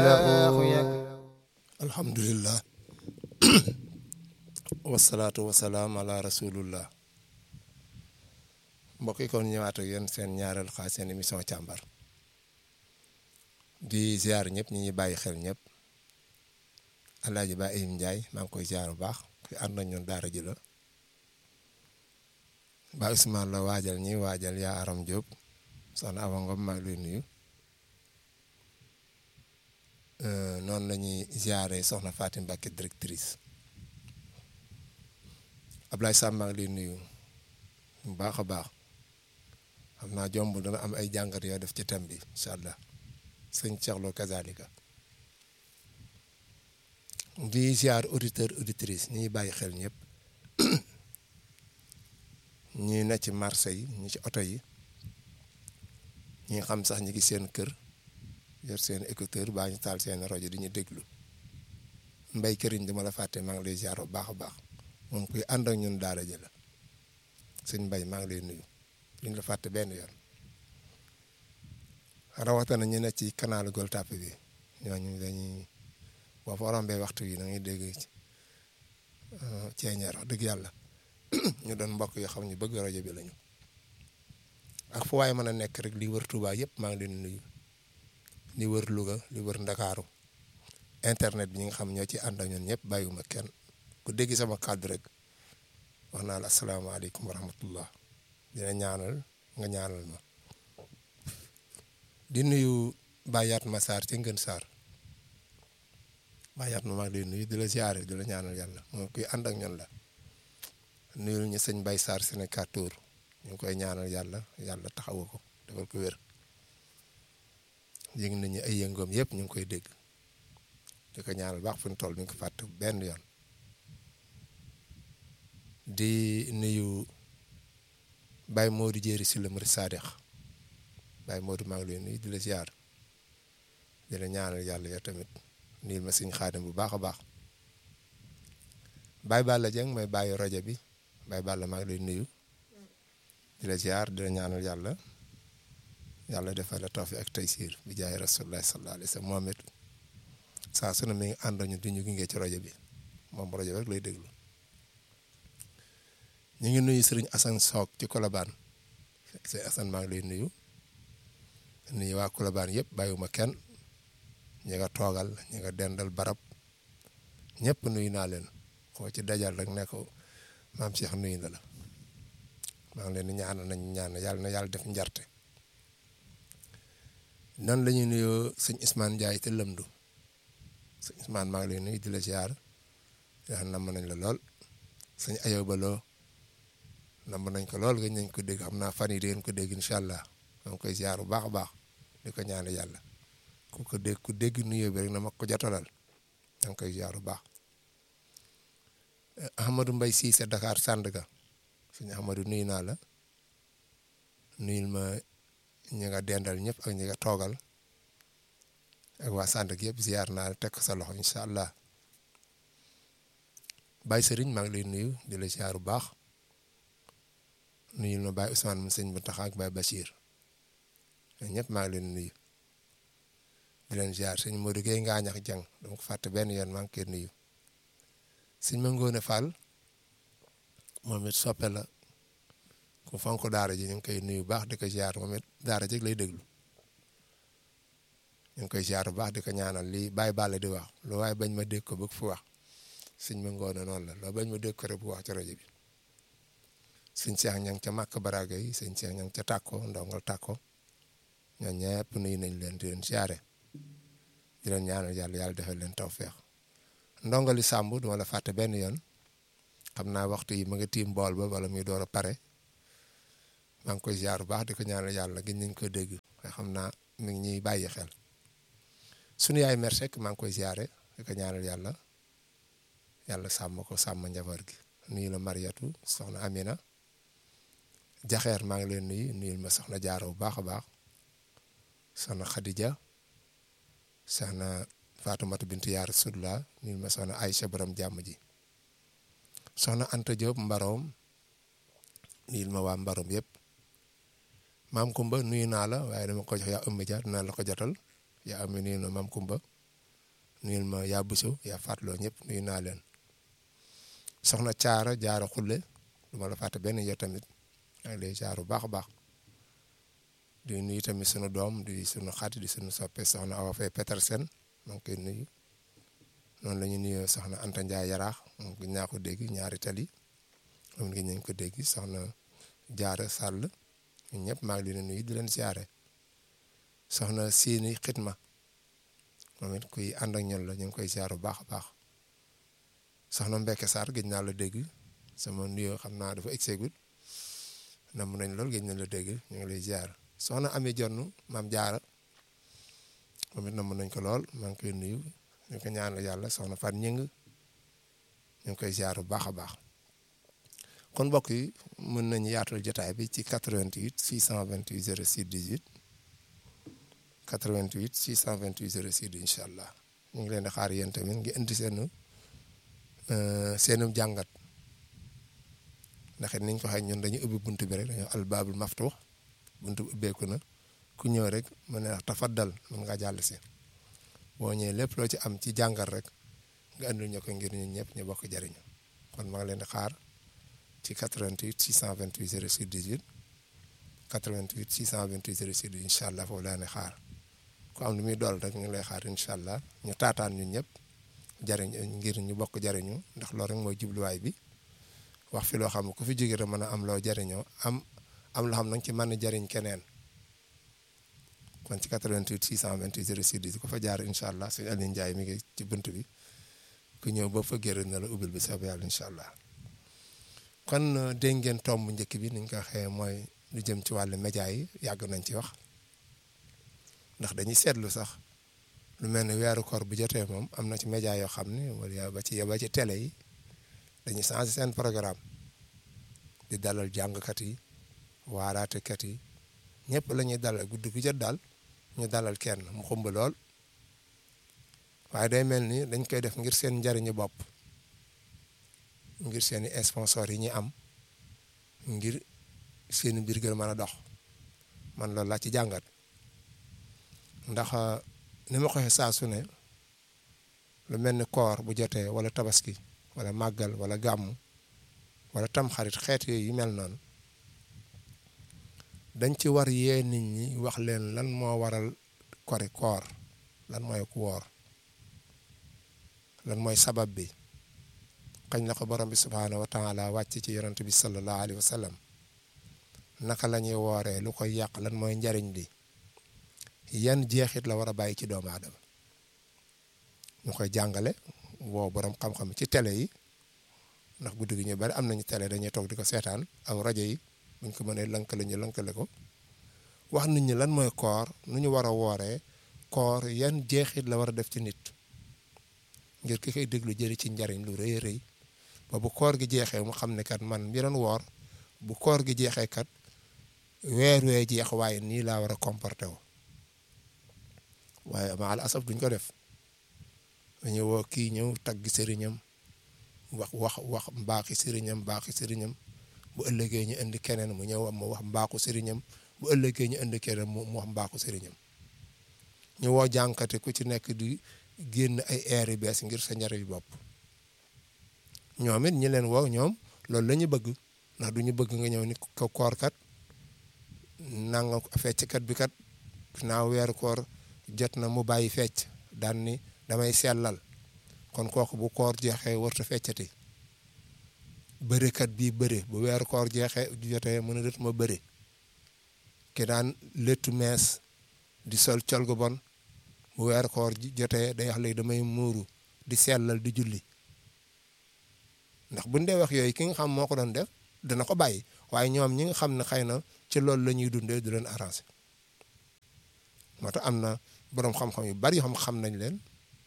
alhamdulillah wasalaatu wasalaam ala rasulullah mbokk yi kon ñëwaat ak yéen seen ñaareel xaaj seen émission càmbar di ziar ñëpp ñi ñuy bàyyi xel ñëpp alaaji ba Ayim Ndiaye maa ngi koy ziar bu baax ki ànd nañ ñun daara ji la ba Ousmane la waajal ñi waajal yaa Aram Diop soxna Awa Ngom maa ngi lay nuyu noonu la ñuy ziare soxna Fatim Mbacké directrice Ablaye Samb maa ngi lay nuyu bu baax a baax xam naa jomb dana am ay jàngat yoo def ci thème bi incha allah sëñ Cheikh Lo kazalika di ziar auditeur auditrice ñi bàyyi xel ñëpp ñi ne ci marché yi ñi ci oto yi ñi xam sax ñi ngi seen kër yor seen écouteur baa ñu taal seen rajo di ñu déglu mbay këriñ dama la fàtte maa ngi lay ziar bu baax a baax moom kuy ànd ak ñun daara ji la sëñ mbay maa ngi lay nuyu duñ la fàtte benn yoon rawatina ñu ne ci canal Gueule Tapée bi ñooñu dañuy boo fa rombee waxtu yi da ngay dégg ceeñeer wax dëgg yàlla ñu doon mbokk yoo xam ñu bëgg rajo bi lañu ak fu waaye mën a nekk rek li wër Touba yëpp maa ngi leen nuyu li wër Louga li wër Ndakaaru internet bi ñi nga xam ñoo ci ànd ak ñun ñëpp bàyyiwuma kenn ku dégg sama kàddu rek wax naa la asalaamaaleykum wa rahmatullah dina ñaanal nga ñaanal ma di nuyu Bayat ma Sarr ci Ngën Sarr Bayat ma maa ngi lay nuyu di la ziare di la ñaanal yàlla moom kuy ànd ak ñun la nuyul ñu sëñ Bay Sarr Sénégal Tour ñu ngi koy ñaanal yàlla yàlla taxawu ko defal ko wér yëg nañu ay yëngoom yëpp ñu ngi koy dégg di ko ñaanal baax fu ñu toll mi ngi ko fàtte benn yoon di nuyu Baye Modou Jéeri si la Murid Saadix Baye Modou maa ngi lay nuyu di la ziar di la ñaanal yàlla yow tamit nuyul ma sëñ Xaadim bu baax a baax Baye Balla Dieng mooy bàyyi rajo bi Baye Balla maa ngi lay nuyu di la ziar di la ñaanal yàlla yàlla defal la tawfiq ak taysiir bi jaay rasulullah sallallahu alayhi wa sallam moom it saa su ne mi ngi ànd ñu di ñu gunge ci rajo bi moom rajo bi rek lay déglu ñu ngi nuyu sëriñ Assane Sock ci Colobane sëriñ Assane maa ngi lay nuyu nuyu waa Colobane yëpp bàyyiwuma kenn ñi nga toogal ñi nga dendal barab ñëpp nuyu naa leen koo ci dajal rek ne ko maam Cheikh nuyu na la maa ngi leen di ñaanal nañ ñaan yàlla na yàlla def njarte nan la ñuy nuyoo sëñ Ousmane Ndiaye te lëmdu sëñ Ousmane maa ngi lay nuyu di la ziar yaa namm nañ la lool sëñ Ayoba Lo namm nañ ko lool nga nañ ko dégg xam naa fan yi dégg ko dégg incha allah maa ngi koy ziar bu baax a baax di ko ñaan yàlla ku ko dégg ku dégg nuyoo bi rek na ma ko jotalal maa ngi koy ziar bu baax Ahmadou Mbaye Cissé Dakar Sandaga sëñ Ahmadou nuyu naa la nuyul ma ñi nga dendal ñëpp ak ñi nga toogal ak waa Sandaga yëpp ziar naa la teg ko sa loxo incha allah Baye Serigne maa ngi lay nuyu di la ziar bu baax nuyul ma Baye Ousmane mu sëñ bu tax ak Baye Bachir ñëpp maa ngi leen nuyu di leen ziar sëñ Modou Gueye Ngaañax Jang dama ko fàtte benn yoon maa ngi koy nuyu sëñ ma Ngoone Fall moom it soppe la ku fonk daara ji ñu ngi koy nuyu bu baax di ko ziar moom it daara ji lay déglu ñu ngi koy ziar bu baax di ko ñaanal lii bàyyi bàlle di wax lu waaye bañ ma dégg ko bëgg fu wax sëñ ma ngoone noonu la loo bañ ma dégg ko rek bu wax ci rajo bi sëñ Cheikh ña ngi ca màkk baraga yi sëñ Cheikh ña ngi ca tàkko ndongal tàkko ñoom ñëpp nuyu nañ leen di leen ziare di leen ñaanal yàlla yàlla defal leen tawfeex ndongali sàmb duma la fàtte benn yoon xam naa waxtu yi ma nga tiim bool ba wala muy door a pare maa ngi koy ziar bu baax di ko ñaanal yàlla gën nañ ko dégg waaye xam naa mi ngi ñuy bàyyi xel sunu yaay mer Seck maa ngi koy ziare di ko ñaanal yàlla yàlla sàmm ko sàmm njaboot gi nuyu la Mariatu soxna Amina jaxeer maa ngi leen nuyu nuyul ma soxna Jaara bu baax a baax soxna Khadija soxna Faatumata bintu Yaa Rasulullah nuyul ma soxna Aïcha borom jàmm ji soxna Anta Diop Mbaroom nuyul ma waa Mbaroom yëpp maam Kumba nuyu naa la waaye dama ko jox yaa ëmb ja dinaa la ko jotal yaa am nuyu na maam Kumba nuyul ma yaa buso yaa fàttaloo ñëpp nuyu naa leen soxna caara jaara xulle du ma la fàtte benn yow tamit maa ngi lay jaar bu baax a baax di nuyu tamit sunu doom di sunu xarit di sunu soppe soxna Awa Faye Petersen maa ngi koy nuyu noonu la ñu nuyoo soxna Anta Ndiaye yaraax moom gis naa ko dégg ñaari tali moom gis nañ ko dégg soxna jaara sàll ñun ñëpp maa ngi leen nuyu di leen siyaare soxna siini xitma moom it kuy ànd ak ñun la ñu ngi koy siyaar bu baax a baax soxna Mbeke Sarr gëj naa la dégg sama nuyoo xam naa dafa egseegul nam nañ lool gëj na la dégg ñu ngi lay siyaar soxna Ami Jonn maam jaara moom it nam nañ ko lool maa ngi koy nuyu ñu ko ñaanal yàlla soxna Fan ñëng ñu ngi koy siyaar bu baax a baax kon mbokk yi mën nañu yaatal jotaay bi ci 88 628 06 18 88 628 06 incha allah ñu ngi leen di xaar yéen tamit ngi indi seen seenum jàngat ndax it niñ ko waxee ñun dañuy ubbi bunt bi rek dañoo albaabul maftuux bunt bi ubbeeku na ku ñëw rek mën na tafaddal mën ngaa jàll si boo ñëwee lépp loo ci am ci jàngat rek nga andil ñu ko ngir ñun ñëpp ñu bokk jariñu kon maa ngi leen di xaar ci 88 628 06 18 88 628 06 18 incha allah foofu laa ne xaar ku am lu muy dool rek ñu ngi lay xaar incha allah ñu taataan ñun ñëpp jariñ ngir ñu bokk jariñu ndax loolu rek mooy jubluwaay bi wax fi loo xam ne ku fi jóge rek mën a am loo jariñoo am am loo xam nag ci mën a jariñ keneen kon ci 88 628 06 18 ku fa jaar incha allah sëñ Aliou Ndiaye mi ngi ci bunt bi ku ñëw ba fa gërëm na la ubbil bi soobee yàlla incha allah kon dégg ngeen tomb njëkk bi ni ñu ko waxee mooy lu jëm ci wàllu média yi yàgg nañ ci wax ndax dañuy seetlu sax lu mel ni weeru koor bu jotee moom am na ci média yoo xam ne wala ba ci ba ci télé yi dañuy changé seen programme di dalal jàngkat yi waaraatekat yi ñëpp la ñuy dalal guddi gu jot daal ñu dalal kenn mu xumb lool waaye day mel ni dañ koy def ngir seen njariñu bopp ngir seeni sponsor yi ñu am ngir seeni mbir gën mën a dox man loolu laa ci jàngat ndax ni ma ko waxee saa su ne lu mel ni koor bu jotee wala tabaski wala màggal wala gàmm wala tamxarit xeet yooyu yu mel noonu dañ ci war yee nit ñi wax leen lan moo waral kori koor lan mooy ku woor lan mooy sabab bi xañ la ko borom bi subhaanahu wa taala wàcc ci yonent bi sallallahu alayhi wa sallam naka la ñuy wooree lu koy yàq lan mooy njariñ bi yan jeexit la war a bàyyi ci doomu aadama ñu koy jàngale woo borom xam-xam ci télé yi ndax guddi gi ñu bari am nañu télé dañuy toog di ko seetaan aw rajo yi buñ ko mënee lënkale ñu lënkale ko wax nit ñi lan mooy koor nu ñu war a wooree koor yan jeexit la war a def ci nit ngir ki koy déglu jëri ci njariñ lu rëy rëy ba bu koor gi jeexee mu xam ne kat man mi doon woor bu koor gi jeexee kat weer wee jeex waaye nii laa war a comporté wu waaye maal asaf duñ ko def dañu woo kii ñëw tagg sëriñam wax wax wax mbaaxi sëriñam mbaaxi sëriñam bu ëllëgee ñu indi keneen mu ñëw mu wax mbaaxu sëriñam bu ëllëgee ñu indi keneen mu wax mbaaxu sëriñam ñu woo jànkate ku ci nekk di génn ay air yu bees ngir sa njariñ bopp ñoom it ñi leen woo ñoom loolu la ñu bëgg ndax du ñu bëgg nga ñëw ni ko koor kat nanga fecckat bi kat naaw weeru koor jot na mu bàyyi fecc daan ni damay sellal kon kooku bu koor jeexee warta feccati bërekat bii bëre bu weeru koor jeexee jotee mën a dët ma bëre ki daan léttu mees di sol col gu bon bu weeru koor jotee day wax léegi damay muuru di sellal di julli ndax buñ dee wax yooyu ki nga xam moo ko doon def dana ko bàyyi waaye ñoom ñi nga xam ne xëy na ci loolu la ñuy dundee du leen arrangé moo tax am na boroom xam-xam yu bari yoo xam xam nañ leen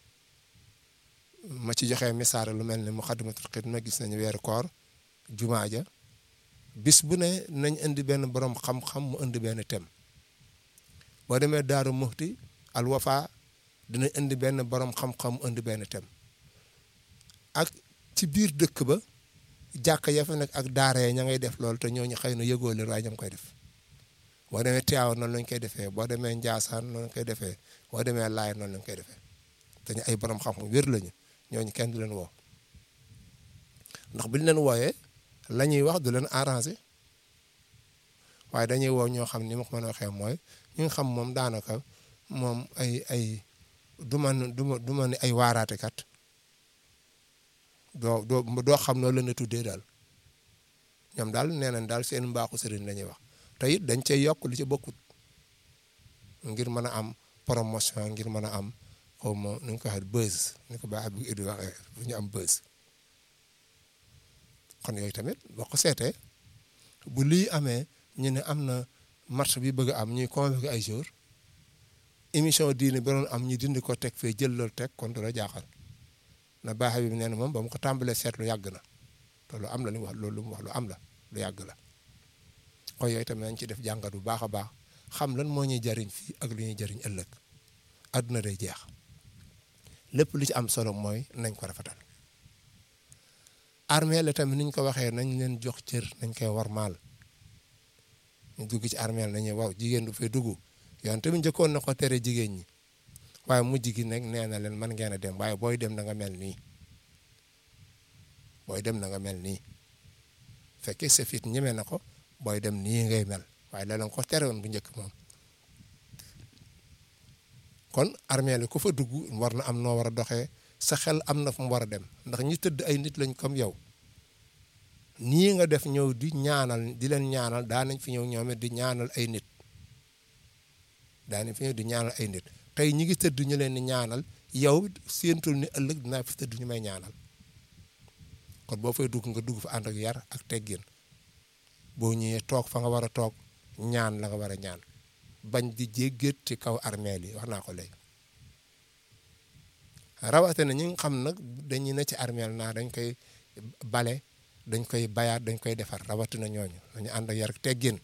ma ci joxee misaare lu mel ne Muxaddamatul Xidma gis nañu weeru koor jumaa ja bis bu ne nañ indi benn boroom xam-xam mu indi benn thème boo demee Daaru Muxti Al Wafa dina indi benn boroom xam-xam mu indi benn thème ak ci biir dëkk ba jàkka ya fa nekk ak daara ya ña ngay def loolu te ñooñu xëy na yëgoo leen waaye ña koy def boo demee Tiwaawan noonu lañ koy defee boo demee Njaasaan noonu lañ koy defee boo demee Laay noonu lañ koy defee dañu ay borom xam-xam wér lañu ñooñu kenn du leen woo ndax bu ñu leen wooyee la ñuy wax du leen arrangé waaye dañuy woo ñoo xam ni ma ko mën a waxee mooy ñu nga xam moom daanaka moom ay ay du man du ma du ma ni ay waaraatekat doo doo doo xam noo leen a tuddee daal ñoom daal nee nañ daal seen mbaaxu sëriñ la ñuy wax te it dañ cay yokk lu ci bokkut ngir mën a am promotion ngir mën a am xaw ma nu ñu ko waxee buzz ni ko baax bi Edu waxee bu ñu am buzz kon yooyu tamit boo ko seetee bu lii amee ñu ne am na match bi bëgg a am ñuy convoqué ay jour émission diine bi doon am ñu dindi ko teg fee jël loolu teg kon du la jaaxal na baax bi nee na moom ba mu ko tàmbalee seetlu yàgg na te lu am la li mu wax loolu lu mu wax lu am la lu yàgg la kon yooyu tamit nañ ci def jàngat bu baax a baax xam lan moo ñuy jariñ fii ak lu ñuy jariñ ëllëg àdduna day jeex lépp lu ci am solo mooy nañ ko rafetal armée la tamit niñ ko waxee nañ leen jox cër nañ koy warmaal ñu dugg ci armée la nañu waaw jigéen du fay dugg yoon tamit njëkkoon na ko tere jigéen ñi waaye mujj gi nag nee na leen mën ngeen a dem waaye booy dem na nga mel nii booy dem na nga mel nii fekkee sa fit ñeme na ko booy dem nii ngay mel waaye la leen ko tere woon bu njëkk moom kon armée la ku fa dugg war na am noo war a doxee sa xel am na fu mu war a dem ndax ñi tëdd ay nit lañ comme yow nii nga def ñëw di ñaanal di leen ñaanal daanañ fi ñëw ñoom di ñaanal ay nit daanañ fi ñëw di ñaanal ay nit tey ñi ngi tëdd ñu leen di ñaanal yow séentul ni ëllëg dinaa fi tëdd ñu may ñaanal kon boo fay dugg nga dugg fa ànd ak yar ak teggin boo ñëwee toog fa nga war a toog ñaan la nga war a ñaan bañ di jéggeet ci kaw armeel yi wax naa ko léegi rawatina ñi nga xam nag dañuy ne ci armeel naa dañ koy bale dañ koy bayaat dañ koy defar rawatina ñooñu dañu ànd ak yar ak teggin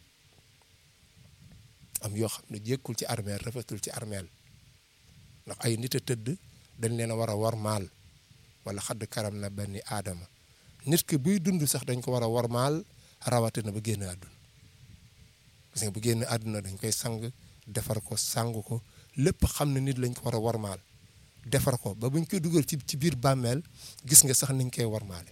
am yoo xam ne jékkul ci armeel rafetul ci armeel ndax ay nit a tëdd dañ leen a war a warmaal wala xadd karam na benn aadama nit ki buy dund sax dañ ko war a warmaal rawatina ba génn àdduna parce que bu génn àdduna dañ koy sang defar ko sang ko lépp xam ne nit lañ ko war a warmaal defar ko ba buñ koy dugal ci ci biir bàmmeel gis nga sax niñ koy warmaale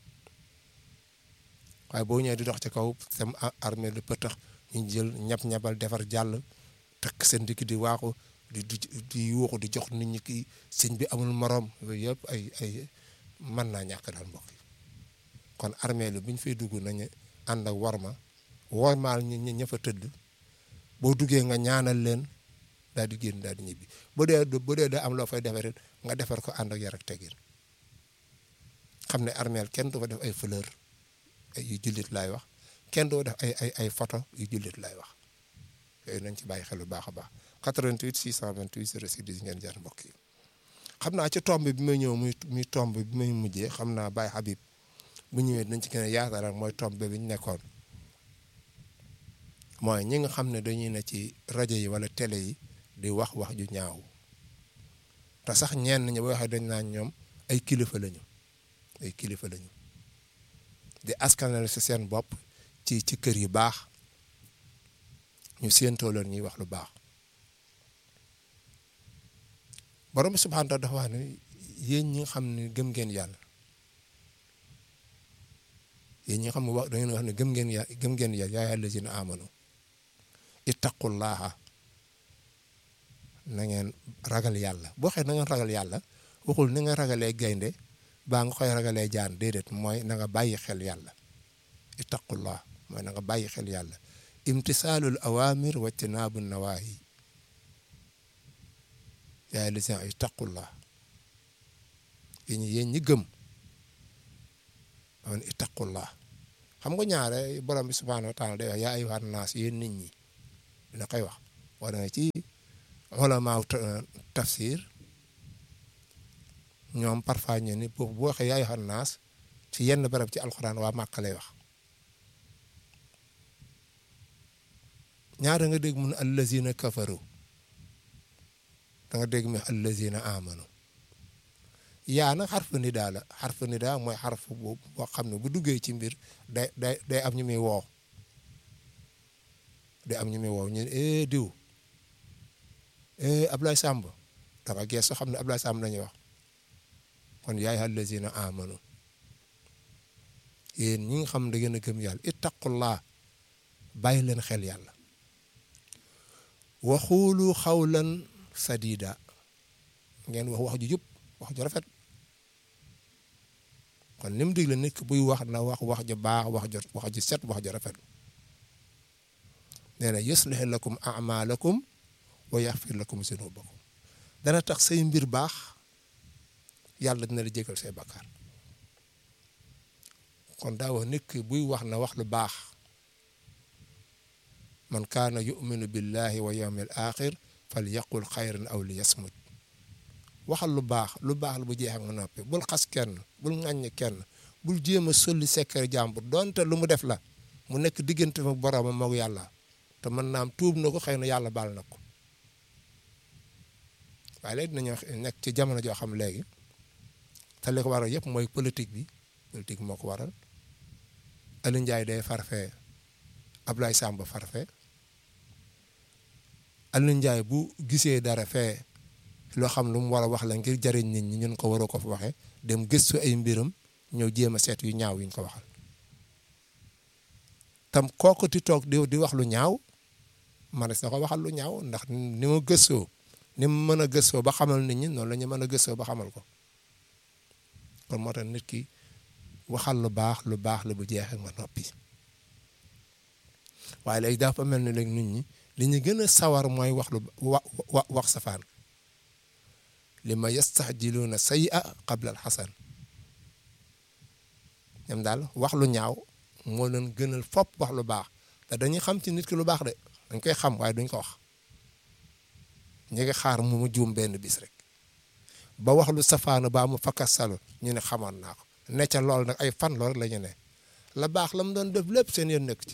waaye boo ñëwee di dox ci kaw sam armée lu pëtax ñu jël ñab-ñabal defar jàll takk seen dikk di waaxu di di di yuuxu di jox nit ñi kii sëñ bi amul moroom yooyu yëpp ay ay mën naa ñàkk daal mbokk yi kon armée lu bu ñu fay dugg nañu ànd ak warma wormaal ñi ñi ña fa tëdd boo duggee nga ñaanal leen daal di génn daal di ñibbi bu dee bu dee da am loo fay defar nga defar ko ànd ak yar ak teggin xam ne armeel kenn du fa def ay fleur yu jullit laay wax kenn du def ay ay ay photo yu jullit laay wax yooyu nañ ci bàyyi xel bu baax a baax 88 628 06 10 ngeen jaar mbokk yi xam naa ci tomb bi may ñëw muy muy tomb bi may mujjee xam naa Baye Habib bu ñëwee dinañ ci gën a yaatalal mooy tomb bi ñu nekkoon mooy ñi nga xam ne dañuy ne ci rajo yi wala télé yi di wax wax ju ñaaw te sax ñenn ñi boo waxee dañ naan ñoom ay kilifa lañu ay kilifa lañu di askanal si seen bopp ci ci kër yu baax ñu séentoo leen ñuy wax lu baax borom bi subhaanahu wa taala dafa wax ne yéen ñi nga xam ne gëm ngeen yàlla yéen ñi nga xam ne wax da ngeen wax ne gëm ngeen yàlla gëm ngeen yàlla yaa allazina amanu ittaqullaha na ngeen ragal yàlla boo xee na ngeen ragal yàlla waxul ni nga ragalee gaynde baa nga koy ragalee jaan déedéet mooy na nga bàyyi xel yàlla ittaqullah mooy na nga bàyyi xel yàlla imtisaalul awamir wa tinaabu nawaahi yaa allazina ittaqullah yéen yéen ñi gëm man ittaqullah xam nga ñaare borom bi subhaanahu wa taala day wax yaa ayyuhan naas yéen nit ñi dina koy wax war na ci ulamaaw tafsir ñoom parfois ñu ni boo boo waxee yaa ayyuhan naas ci yenn barab ci alxuraan waa Màkka lay wax ñaare nga dégg mun allazina kafaru da nga dégg mu allazina amanu yaa nag xarfu nidaa la xarfu nidaa mooy xarfu boobu boo xam ne bu duggee ci mbir day day day am ñu muy woo day am ñu muy woo ñu ne eh diw eh Ablaye Samb danga geesu xam ne Abdoulaye Sam la ñuy wax kon yaay allazina amanu yéen ñi nga xam da ngeen a gëm yàlla ittaqullah bàyyi leen xel yàlla waxuulu xawlan sadida ngeen wax wax ju jub wax ju rafet kon ni mu digle nit ki buy wax na wax wax ju baax wax ju wax ju set wax ju rafet nee na yuslih lakum amalakum wa yaxfir lakum zunubakum dana tax say mbir baax yàlla dina la jégal say bakkaar kon daa wax nit ki buy wax na wax lu baax man kaana yuminu billahi wa yawmil axir fal yaqul xayran aw li yasmut waxal lu baax lu baax la bu jeex nga noppi bul xas kenn bul ŋàññ kenn bul jéem a solli sekkere jàmbur donte lu mu def la mu nekk diggante fa boroomam moog yàlla te mën naam tuub na ko xëy na yàlla baal na ko waaye léegi dinañu nekk ci jamono joo xam léegi te li ko waral yëpp mooy politique bi politique moo ko waral Aliou Ndiaye day farfee Ablaye Samba farfee Aliou Ndiaye bu gisee dara fee loo xam lu mu war a wax la ngir jariñ nit ñi ñun ko waroo ko fa waxee dem gëstu ay mbiram ñëw jéem a seet yu ñaaw yuñ ko waxal tam kooku ti toog di di wax lu ñaaw manes na ko waxal lu ñaaw ndax ni mu gëstoo ni mu mën a gëstoo ba xamal nit ñi noonu la ñu mën a gëstoo ba xamal ko kon moo tax nit ki waxal lu baax lu baax la bu jeexee nga noppi waaye léegi dafa mel ni léegi nit ñi li ñu gën a sawar mooy wax lu wa wax safaan li ma yastaxjiluuna sayyi'a qabla alxasan ñoom daal wax lu ñaaw moo leen gënal fopp wax lu baax te dañuy xam ci nit ki lu baax de dañ koy xam waaye duñ ko wax ñu ngi xaar mu mu juum benn bis rek ba wax lu safaanu baa mu fakkas salo ñu ne xamoon naa ko ne ca lool nag ay fan lool la ñu ne la baax la mu doon def lépp seen yoon nekk ci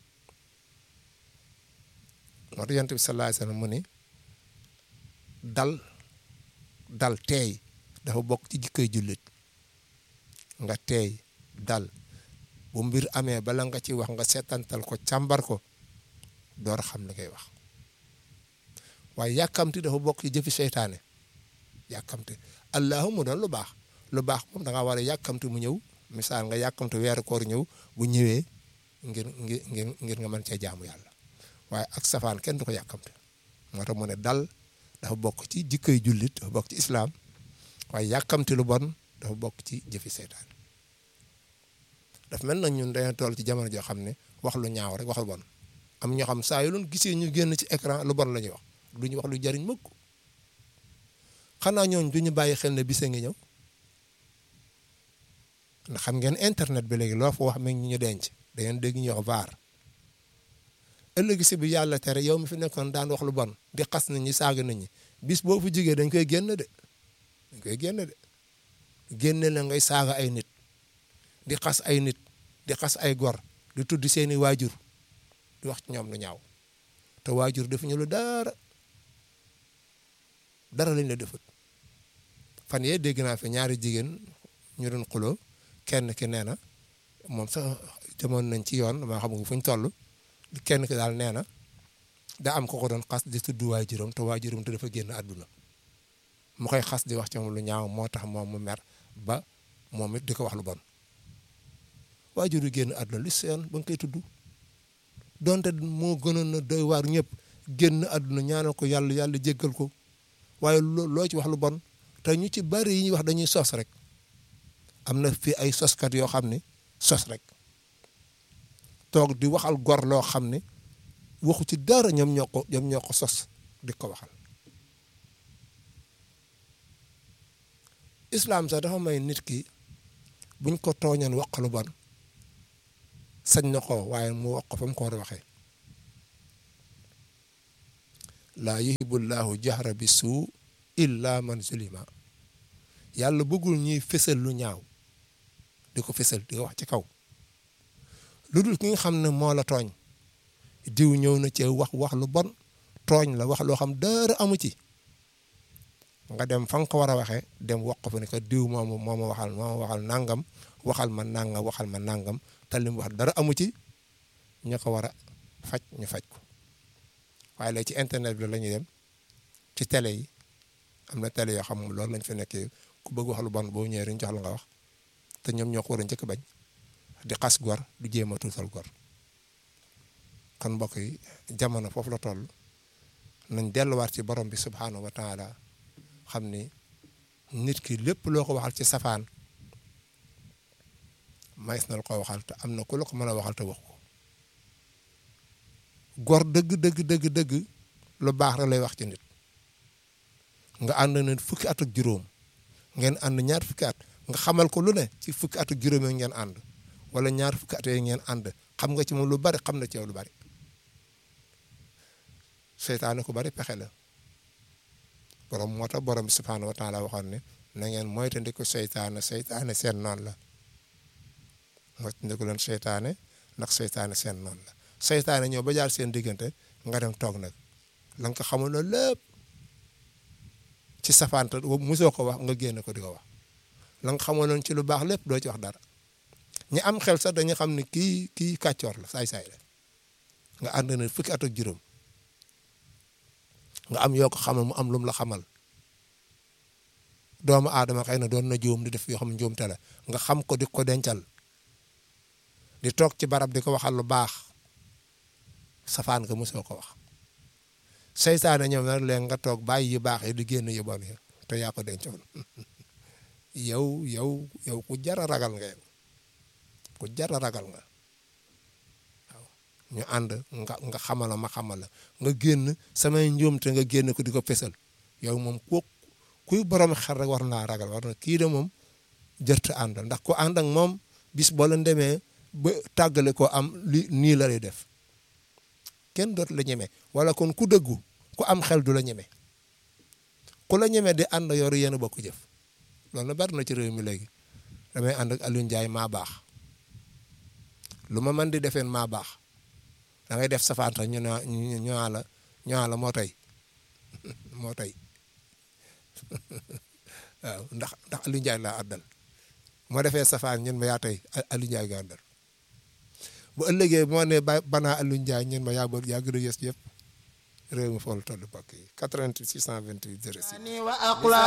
moo tax yonent bi sallallahu alayhi wasallam mu ni dal dal teey dafa bokk ci jikkoy jullit nga teey dal bu mbir amee bala nga ci wax nga seetantal ko càmbar ko door xam li ngay wax waaye yàkkamti dafa bokk ci jëfi seytaane yàkkamti allahuma doon lu baax lu baax moom da nga war a yàkkamti mu ñëw misaal nga yàkkamti weeru koor ñëw bu ñëwee ngir ngir ngir ngir nga mën cee jaamu yàlla waaye ak safaan kenn du ko yàkkamti moo tax mu ne dal dafa bokk ci jikkoy jullit dafa bokk ci islaam waaye yàkkamti lu bon dafa bokk ci jëfi seytaan daf mel na ñun dañoo toll ci jamono joo xam ne wax lu ñaaw rek wax lu bon am ñoo xam saa yu loon gisee ñu génn ci écran lu bon la ñuy wax du ñu wax lu jariñ mukk xanaa ñooñ du ñu bàyyi xel ne bise ngi ñëw ndax xam ngeen internet bi léegi loo fa wax meeg ñu ñu denc da ngeen dégg ñu wax vaar ëllëg si bi yàlla tere yow mi fi nekkoon daan wax lu bon di xas nit ñi saaga nit ñi bis boo fu jigee dañ koy génn de dañ koy génn de génne la ngay saaga ay nit di xas ay nit di xas ay gor di tudd seeni waajur di wax ci ñoom lu ñaaw te waajur defuñu lu dara dara lañ la defut fan yee dégg naa fi ñaari jigéen ñu doon xuloo kenn ki nee na moom sax demoon nañ ci yoon maa xam nga fu ñu toll kenn ki daal nee na da am ko ko doon xas di tudd waajuram te waajuram te dafa génn àdduna mu koy xas di wax ci moom lu ñaaw moo tax moom mu mer ba moom it di ko wax lu bon waajur yu génn àdduna li seen ba nga koy tudd donte moo gënoon na doy waar ñëpp génn àdduna ñaanal ko yàlla yàlla jéggal ko waaye loo ci wax lu bon te ñu ci bari yi ñuy wax dañuy sos rek am na fi ay soskat yoo xam ne sos rek toog di waxal gor loo xam ne waxu ci dara ñoom ñoo ko ñoom ñoo ko sos di ko waxal islam sax dafa may nit ki buñ ko tooñoon wax lu bon sañ na ko waaye mu wax ko fa mu ko war a waxee laa yuhibbu llaahu jahra bi suu illa man zulima yàlla bëggul ñuy fësal lu ñaaw di ko fësal di ko wax ci kaw lu dul ki nga xam ne moo la tooñ diw ñëw na ci wax wax lu bon tooñ la wax loo xam dara amu ci nga dem fa nga ko war a waxee dem wax ko fa ne que diw moomu moo ma waxal moo ma waxal nangam waxal ma nangam waxal ma nangam te li mu wax dara amu ci ña ko war a faj ñu faj ko waaye léegi ci internet bi la ñuy dem ci télé yi am na télé yoo xam ne loolu lañ fi nekkee ku bëgg wax lu bon boo ñëwee rek jox la nga wax te ñoom ñoo ko war a njëkk bañ di xas gor du jéem a tuutal gor kon mbokk yi jamono foofu la toll nañ delluwaat ci borom bi subhaanahu wa taala xam ni nit ki lépp loo ko waxal ci safaan mays na la ko waxal te am na ku la ko mën a waxal te wax ko gor dëgg dëgg dëgg dëgg lu baax rek lay wax ci nit nga ànd na fukki at ak juróom ngeen ànd ñaar fukki at nga xamal ko lu ne ci fukki at ak juróom yi ngeen ànd wala ñaar fukki at yi ngeen ànd xam nga ci moom lu bari xam na ci yow lu bari seytaane ku bari pexe la borom moo tax borom bi subhaanahu wa taala waxoon ne na ngeen moytandiku seytaane seytaane seen noonu la moytandiku leen seytaane ndax seytaane seen noonu la seytaane ñëw ba jaar seen diggante nga dem toog nag la nga ko xamul loolu lépp ci safaanta mosoo ko wax nga génn ko di ko wax la nga xamoon noonu ci lu baax lépp doo ci wax dara ñi am xel sax dañu xam ne kii kii kàccoor la saay-saay la nga ànd na fukki at ak juróom nga am yoo ko xamal mu am lum la xamal doomu aadama xëy na doon na juum di def yoo xam njuumte la nga xam ko di ko dencal di toog ci barab di ko waxal lu baax safaan nga mosoo ko wax seytaane ñoom nag léegi nga toog bàyyi yu baax yi di génn yu bon yi te yaa ko dencoon yow yow yow ku jara ragal nga yow ku jara ragal nga waaw ñu ànd nga nga xamala ma xamala nga génn samay njuumte nga génn ko di ko fesal yow moom ku kuy borom xel rek war naa ragal war na kii de moom jërta àndal ndax ku ànd ak moom bis boo leen demee ba tàggale ko am li nii la lay def kenn dootu la ñeme wala kon ku dëggu ku am xel du la ñeme ku la ñeme di ànd yoru yéen a bokk jëf loolu na bari na ci réew mi léegi damay ànd ak Aliou Ndiaye maa baax lu ma mën di defeen maa baax da ngay def safaan sax ñu ne ñu la ñu la moo tey moo tey waaw ndax ndax Aliou Ndiaye laa àddal moo defee safaan ñun ma yaa tey Aliou Ndiaye nga àndal bu ëllëgee moo ne ba banaa Aliou Ndiaye ñun ma yaa bëgg yaa gën a yës yëpp réew mi fool toll bokk yi 88 628 06